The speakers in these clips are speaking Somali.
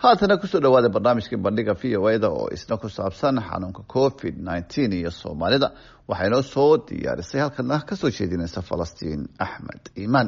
haatana kusoo dhawaada barnaamijkii bandhiga v o eda oo isna ku saabsan xanuunka covid nneteen iyo soomaalida waxaa inoo soo diyaarisay halkana kasoo jeedinaysa falastiin axmed iimaan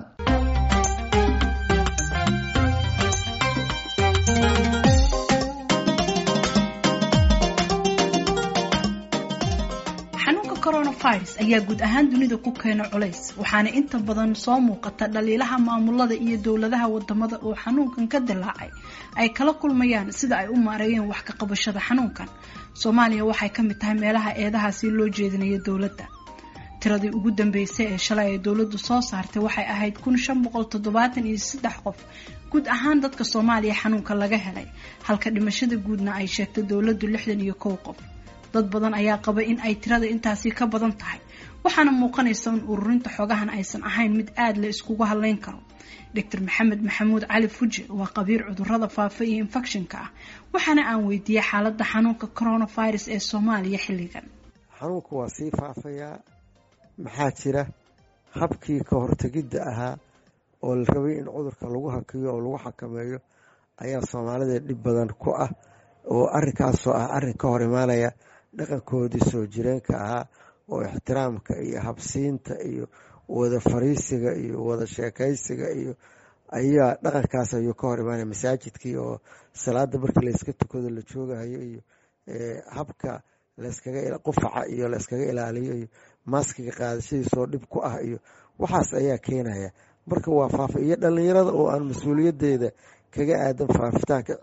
xanuunka coronavirus ayaa guud ahaan dunida ku keena culays waxaana inta badan soo muuqata dhaliilaha maamulada iyo dowladaha wadamada oo xanuunkan ka dilaacay ay kala kulmayaan sida ay u maareeyeen wax ka qabashada xanuunkan soomaaliya waxay ka mid tahay meelaha eedahaasi loo jeedinayo dowladda tiradii ugu dambeysay ee shalay ay dowladdu soo saartay waxay ahayd kun shan boqol toddobaatan iyo saddex qof guud ahaan dadka soomaaliya xanuunka laga helay halka dhimashada guudna ay sheegtay dowladdu lixdan iyo kow qof dad badan ayaa qaba in ay tirada intaasi ka badan tahay waxaana muuqanaysa in ururinta xogahan aysan ahayn mid aada la iskugu hadleyn karo doctor maxamed maxamuud cali fuje waa qabiir cudurada faafa iyo infectionka ah waxaana aan weydiiyey xaaladda xanuunka coronavirus ee soomaaliya xilligan xanuunku waa sii faafayaa maxaa jira habkii ka hortegidda ahaa oo la rabay in cudurka lagu hakiyo oo lagu xakameeyo ayaa soomaalida dhib badan ku ah oo arrinkaasoo ah arrin ka hor imaanaya dhaqankoodii soo jireenka ahaa oo ixtiraamka iyo habsiinta iyo wada fariisiga iyo wada sheekaysiga iyo ayaa dhaqankaas ayuu ka hor imaanaya masaajidkii oo salaada markii layska tukado la joogahayo iyo habka laskaga qufaca iyo layskaga ilaaliyo iyo maaskiga qaadashadiisoo dhib ku ah iyo waxaas ayaa keenaya marka waa faafa iyo dhalinyarada oo aan mas-uuliyadeeda kaga aadan faafitaanka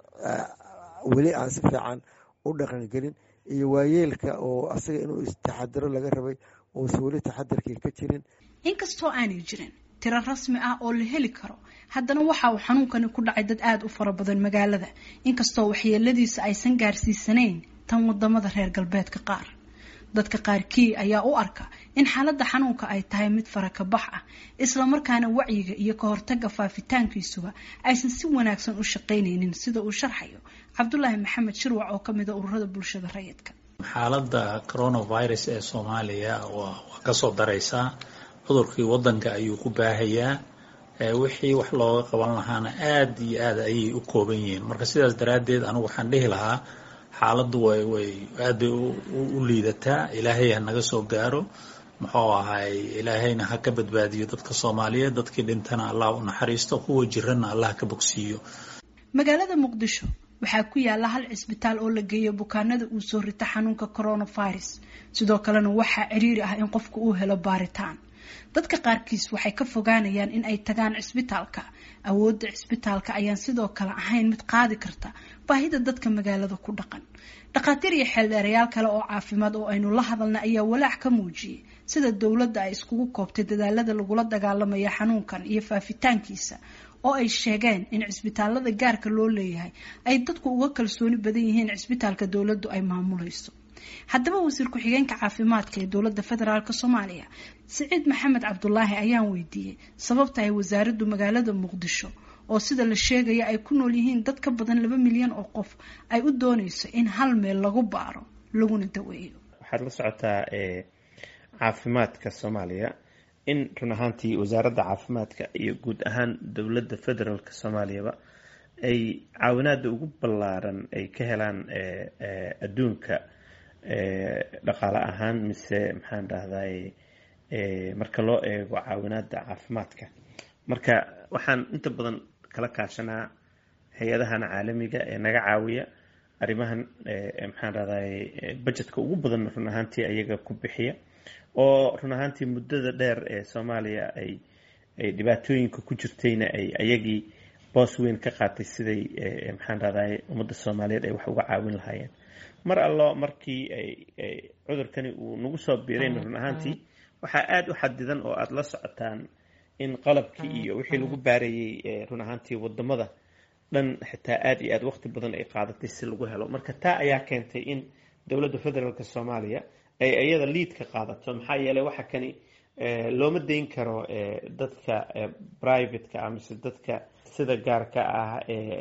weli aan si fiican u dhaqangelin iyo waayeelka oo asaga inuu istaxadiro laga rabay uusan weli taxadirkii ka jirin inkastoo aanay jirin tiro rasmi ah oo la heli karo haddana waxa uu xanuunkani ku dhacay dad aada u fara badan magaalada inkastoo waxyeeladiisa aysan gaarsiisanayn tan wadamada reer galbeedka qaar dadka qaarkii ayaa u arka in xaaladda xanuunka ay tahay mid farakabax ah islamarkaana wacyiga iyo ka hortaga faafitaankiisuba aysan si wanaagsan u shaqaynaynin sida uu sharxayo cabdulaahi maxamed shirwac oo ka mida ururada bulshada rayidka xaaladda coronavirus ee soomaaliya waa kasoo daraysaa cudurkii wadanka ayuu ku baahayaa wixii wax looga qaban lahaana aada iyo aada ayay u kooban yihiin marka sidaas daraaddeed anigu waxaan dhihi lahaa xaaladdu way way aad bay u liidataa ilaahay ha naga soo gaaro muxuu ahay ilaahayna ha ka badbaadiyo dadka soomaaliyeed dadkii dhintana allah u naxariisto kuwa jirana allah ka bogsiiyo magaalada muqdisho waxaa ku yaala hal cisbitaal oo la geeyo bukaanada uu soo rita xanuunka coronavirus sidoo kalena waxaa ciriiri ah in qofka uu helo baaritaan dadka qaarkiis waxay ka fogaanayaan in ay tagaan cisbitaalka awoodda cisbitaalka ayaan sidoo kale ahayn mid qaadi karta baahida dadka magaalada ku dhaqan dhakhaatiir iyo xeeldheerayaal kale oo caafimaad oo aynu la hadalna ayaa walaac ka muujiyey sida dowladda ay iskugu koobtay dadaalada lagula dagaalamaya xanuunkan iyo faafitaankiisa oo ay sheegeen in cisbitaalada gaarka loo leeyahay ay dadku uga kalsooni badan yihiin cisbitaalka dowladdu ay maamulayso haddaba wasiir ku-xigeenka caafimaadka ee dowladda federaalk soomaaliya siciid maxamed cabdulaahi ayaan weydiiyey sababta ay wasaaraddu magaalada muqdisho oo sida la sheegaya ay ku nool yihiin dad ka badan laba milyan oo qof ay u dooneyso in hal meel lagu baaro laguna daweeyo waxaad la socotaa caafimaadka soomaaliya in run ahaantii wasaaradda caafimaadka iyo guud ahaan dowladda federaalk soomaaliyaba ay caawinaada ugu ballaaran ay ka helaan adduunka dhaqaale ahaan mise maxaan dhahday marka loo eego caawinaada caafimaadka marka waxaan inta badan kala kaashanaa hay-adahan caalamiga ee naga caawiya arrimahan maxaan dhahday budgetka ugu badan run ahaantii ayaga ku bixiya oo run ahaantii muddada dheer ee soomaaliya ay ay dhibaatooyinka ku jirtayna ay ayagii boos weyn ka qaatay siday maxaan dhahday ummadda soomaaliyeed ay wax uga caawin lahaayeen mar allo markii cudurkani uu nagu soo biirayn run ahaantii waxaa aada u xadidan oo aada la socotaan in qalabkii iyo wixii lagu baarayey run ahaantii wadamada dhan xitaa aada iyo aada waqti badan ay qaadatay si lagu helo marka taa ayaa keentay in dowladda federaalk soomaaliya ay iyada liidka qaadato maxaa yeeley waxa kani looma dayn karo dadka privateka ah mise dadka sida gaarka ah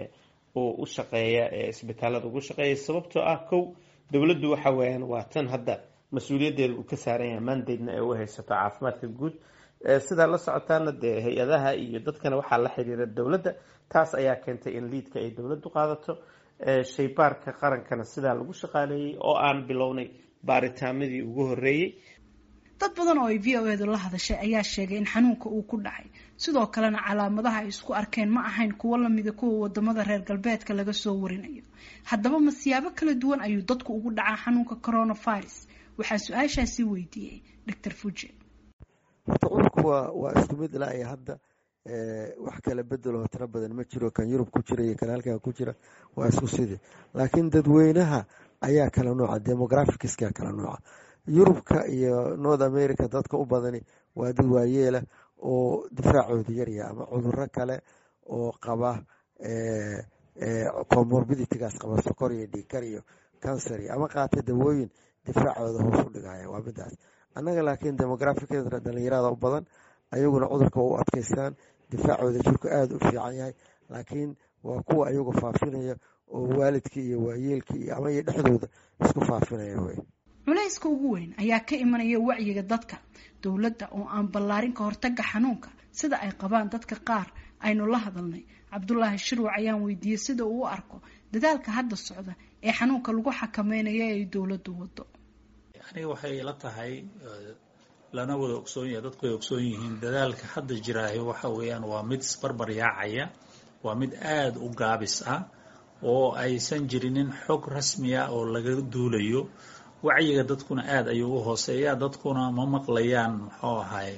oo u shaqeeya isbitaalada ugu shaqeeya sababtoo ah kow dowladdu waxa weeyaan waa tan hadda mas-uuliyaddeeda uu ka saaran yahay mandatena ee u haysato caafimaadka guud sidaa la socotaana dee hay-adaha iyo dadkana waxaa la xiriira dowladda taas ayaa keentay in liidka ay dowladdu qaadato shaybaarka qarankana sidaa lagu shaqaaleeyey oo aan bilownay baaritaanadii ugu horreeyey dad badan oo ay v o edu la hadashay ayaa sheegay in xanuunka uu ku dhacay sidoo kalena calaamadaha ay isku arkeen ma ahayn kuwo lamida kuwa wadamada reer galbeedka laga soo warinayo haddaba ma siyaabo kala duwan ayuu dadku ugu dhacaa xanuunka coronavirus waxaa su-aashaasi weydiiyey doctor fuje horta cudurku waa waa isku mid ilaa iyo hadda wax kala bedeloo tiro badan ma jiro kan yurub ku jira iyo kan halkan ku jira waa isku sidii laakiin dadweynaha ayaa kala nooca demographicska kala nooca yurubka iyo north america dadka u badani waa dad waayeela oo difaacooda yarya ama cuduro kale oo qaba comorbiditigaas qaba sokor iyo dhiikar iyo cancer iyo ama qaata dawooyin difaacooda hoos u dhigaya waa midaas annaga laakiin demographicda dhalinyarada u badan ayaguna cudurka u adkaystaan difaacooda jirku aada u fiican yahay laakiin waa kuwa ayagu faafinaya oo waalidkii iyo waayeelkii iyo ama iyo dhexdooda isku faafinaya wey culayska ugu weyn ayaa ka imanaya wacyiga dadka dowladda oo aan ballaarin ka hortaga xanuunka sida ay qabaan dadka qaar aynu la hadalnay cabdulaahi shirwac ayaan weydiiyey sida uu u arko dadaalka hadda socda ee xanuunka lagu xakameynayo ay dowladdu wado aniga waxay ila tahay lana wada ogsoon yahay dadku way ogsoon yihiin dadaalka hadda jiraahi waxa weeyaan waa mid isbarbar yaacaya waa mid aada u gaabis ah oo aysan jirinin xog rasmiya oo laga duulayo wacyiga dadkuna aada ayuu u hooseeya dadkuna ma maqlayaan muxuu ahay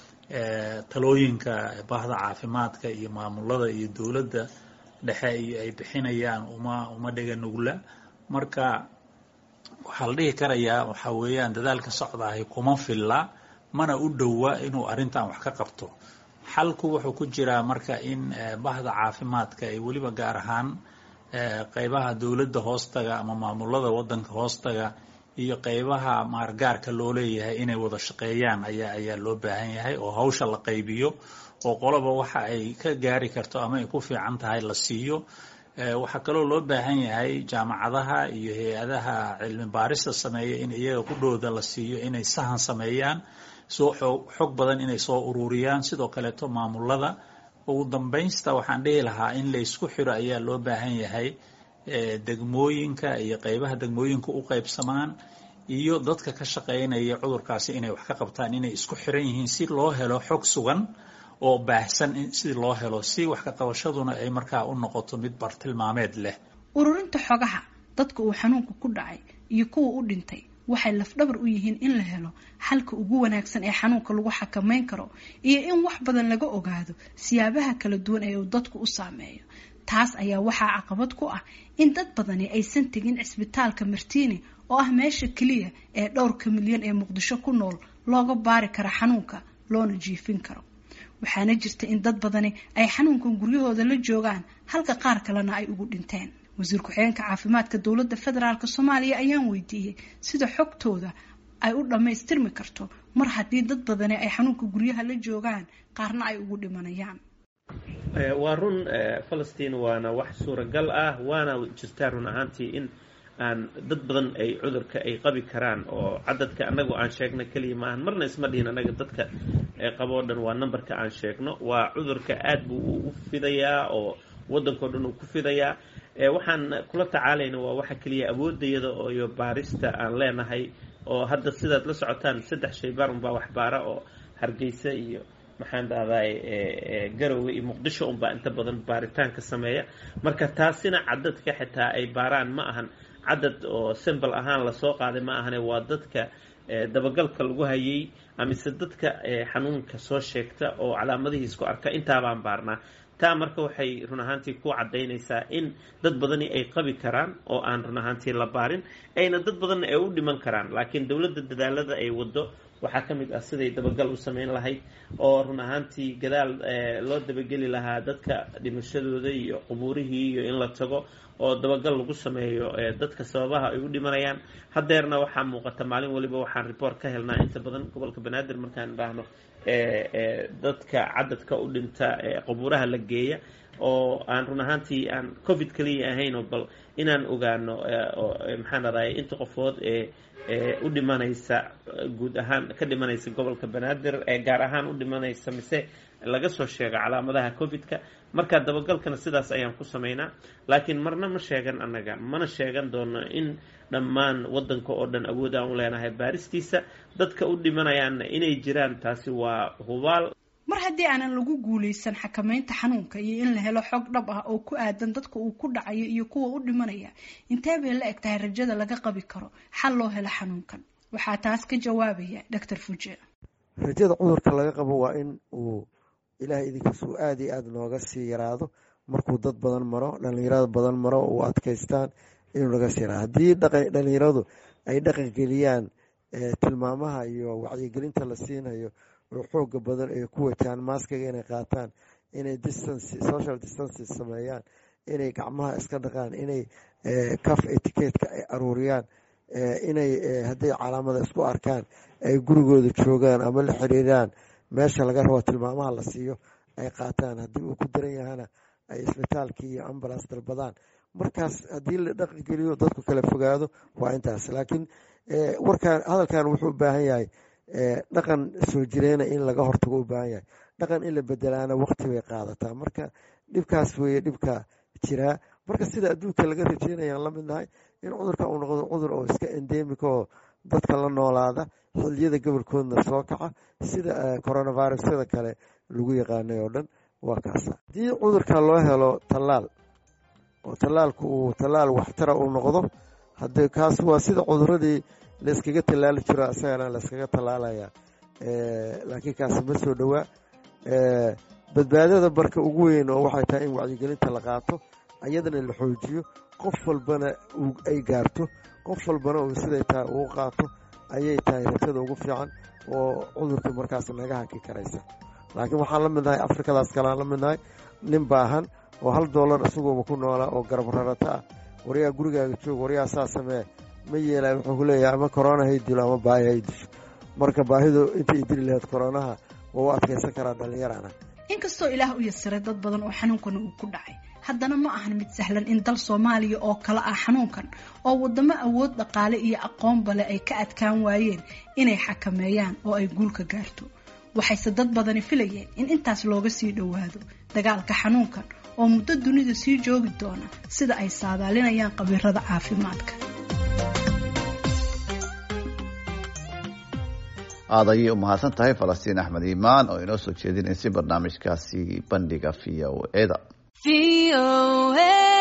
talooyinka bahda caafimaadka iyo maamulada iyo dowladda dhexe iyo ay bixinayaan uma uma dhega nugla marka waxaa la dhihi karayaa waxaa weeyaan dadaalka socdaahi kuma filla mana u dhowa inuu arrintan wax ka qabto xalku wuxuu ku jiraa marka in bahda caafimaadka ay weliba gaar ahaan qeybaha dowladda hoostaga ama maamulada wadanka hoostaga iyo qeybaha maargaarka loo leeyahay inay wada shaqeeyaan ayaa ayaa loo baahan yahay oo hawsha la qaybiyo oo qoloba waxa ay ka gaari karto ama ay ku fiican tahay la siiyo waxaa kaloo loo baahan yahay jaamacadaha iyo hay-adaha cilmi baarista sameeya in iyaga qudhooda la siiyo inay sahan sameeyaan soo xog badan inay soo ururiyaan sidoo kaleeto maamulada ugu dambaynsta waxaan dhihi lahaa in laysku xiro ayaa loo baahan yahay degmooyinka iyo qeybaha degmooyinka u qeybsamaan iyo dadka ka shaqeynaya cudurkaasi inay wax ka qabtaan inay isku xiran yihiin si loo helo xog sugan oo baahsan si loo helo si wax ka qabashaduna ay markaa u noqoto mid bartilmaameed leh ururinta xogaha dadka uu xanuunka ku dhacay iyo kuwa u dhintay waxay lafdhabar u yihiin in la helo xalka ugu wanaagsan ee xanuunka lagu xakameyn karo iyo in wax badan laga ogaado siyaabaha kala duwan ee uu dadku u saameeyo taas ayaa waxaa caqabad ku ah in dad badani aysan tegin cisbitaalka martiini oo ah meesha keliya ee dhowrka milyan ee muqdisho ku nool looga baari kara xanuunka loona jiifin karo waxaana jirta in dad badani ay xanuunkan guryahooda la joogaan halka qaar kalena ay ugu dhinteen wasiir ku-xigeenka caafimaadka dowladda federaalk soomaaliya ayaan weydiiyey sida xogtooda ay u dhammaystirmi karto mar haddii dad badani ay xanuunka guryaha la joogaan qaarna ay ugu dhimanayaan waa run falastiin waana wax suuragal ah waana jirtaa run ahaantii in aan dad badan ay cudurka ay qabi karaan oo cadadka anagu aan sheegno keliya maahan marna isma dhihin anaga dadka qaboo dhan waa numberka aan sheegno waa cudurka aad buu u fidayaa oo waddankao dhan uu ku fidayaa waxaan kula tacaalayna waa waxa keliya awoodayada iyo baarista aan leenahay oo hadda sidaad la socotaan saddex shaybaar unbaa waxbaara oo hargeysa iyo maxaan dhahday garowe iyo muqdisho unbaa inta badan baaritaanka sameeya marka taasina cadadka xitaa ay baaraan ma ahan cadad oo simbal ahaan lasoo qaaday ma ahane waa dadka dabagalka lagu hayay amise dadka xanuunka soo sheegta oo calaamadihii isku arka intaabaan baarnaa taa marka waxay run ahaantii ku cadaynaysaa in dad badani ay qabi karaan oo aan run ahaantii la baarin ayna dad badanna ay u dhiman karaan laakiin dowladda dadaalada ay wado waxaa ka mid ah siday dabagal u sameyn lahayd oo run ahaantii gadaal loo dabageli lahaa dadka dhimashadooda iyo qubuurihii iyo in la tago oo dabagal lagu sameeyo dadka sababaha ay u dhimanayaan hadeerna waxaa muuqata maalin waliba waxaan report ka helnaa inta badan gobolka banaadir markaan idhaahno dadka cadadka u dhinta qabuuraha la geeya oo aan run ahaantii aan covid kaliya ahayn oo bal inaan ogaano maxaan raday inta qofood ee u dhimanaysa guud ahaan ka dhimanaysa gobolka banaadir ee gaar ahaan u dhimanaysa mise laga soo sheego calaamadaha covid-ka marka dabagalkana sidaas ayaan ku samaynaa laakiin marna ma sheegan annaga mana sheegan doono in dhammaan waddanka oo dhan awood aan u leenahay baaristiisa dadka u dhimanayaanna inay jiraan taasi waa hubaal mar haddii aanan lagu guulaysan xakamaynta xanuunka iyo in la helo xog dhab ah oo ku aadan dadka uu ku dhacayo iyo kuwa u dhimanaya intee bay la eg tahay rajada laga qabi karo xal loo helo xanuunkan waxaa taas ka jawaabaya doctor fuje rajada cudurka laga qabo waa in uu ilaahay idinkiis uu aada iyo aada nooga sii yaraado markuu dad badan maro dhalinyarada badan maro uu adkaystaan inuu naga sii yaraado haddii dhalinyaradu ay dhaqan geliyaan tilmaamaha iyo wacyigelinta la siinayo oo xooga badan ay ku wajahaan maaskiga inay qaataan inay distance social distances sameeyaan inay gacmaha iska dhaqaan inay caf etiquetka ay aruuriyaan inay hadday calaamada isku arkaan ay gurigooda joogaan ama la xiriiraan meesha laga rabo tilmaamaha la siiyo ay qaataan haddii uu ku daran yahana ay isbitaalkii iyo ambulance dalbadaan markaas haddii la dhaqan geliyo dadku kala fogaado waa intaas laakiin warkaan hadalkan wuxuu u baahan yahay dhaqan soo jireyna in laga hortago u baahan yahay dhaqan in la bedelaana waqti bay qaadataa marka dhibkaas weeye dhibka jiraa marka sida adduunka laga rajeynayaan la mid nahay in cudurka uu noqdo cudur oo iska endemika oo dadka la noolaada xilliyada gobolkoodna soo kaca sida coronavirusyada kale lagu yaqaanay oo dhan waa kaasa haddii cudurka loo helo tallaal oo tallaalku uu tallaal waxtara uu noqdo hadee kaas waa sida cuduradii layskaga tallaali jiro isagana layskaga tallaalaya laakiin kaasi ma soo dhowaa badbaadada marka ugu weyn oo waxay tahay in wacyigelinta la qaato ayadana la xoojiyo qof walbana ay gaarto qof walbana uu siday tahay uu qaato ayay tahay rajada ugu fiican oo cudurkii markaas naga haki karaysa laakiin waxaan la midnahay afrikadaas kalean la midnahay nin baahan oo hal doolar isaguoba ku noolaa oo garab rarata ah waryaa gurigaaga joog waryaa saa samee ma yeelay wuxuu ku leeyahay ama korona hay dilo ama baahi hay disho marka baahidu intay dili lahayd koronaha waa u adkaysan karaa dhallinyarana inkastoo ilaah u yasiray dad badan oo xanuunkana uu ku dhacay haddana ma ahan mid sahlan in dal soomaaliya oo kale ah xanuunkan oo wadamo awood dhaqaale iyo aqoonba leh ay ka adkaan waayeen inay xakameeyaan oo ay guulka gaarto waxayse dad badani filayeen in intaas looga sii dhowaado dagaalka xanuunkan oo muddo dunida sii joogi doona sida ay saadaalinayaan khabiirada caafimaadka aad ayay u mahadsan tahay falastiin axmed iimaan oo inoo soo jeedinaysay barnaamijkaasi bandhiga v o eda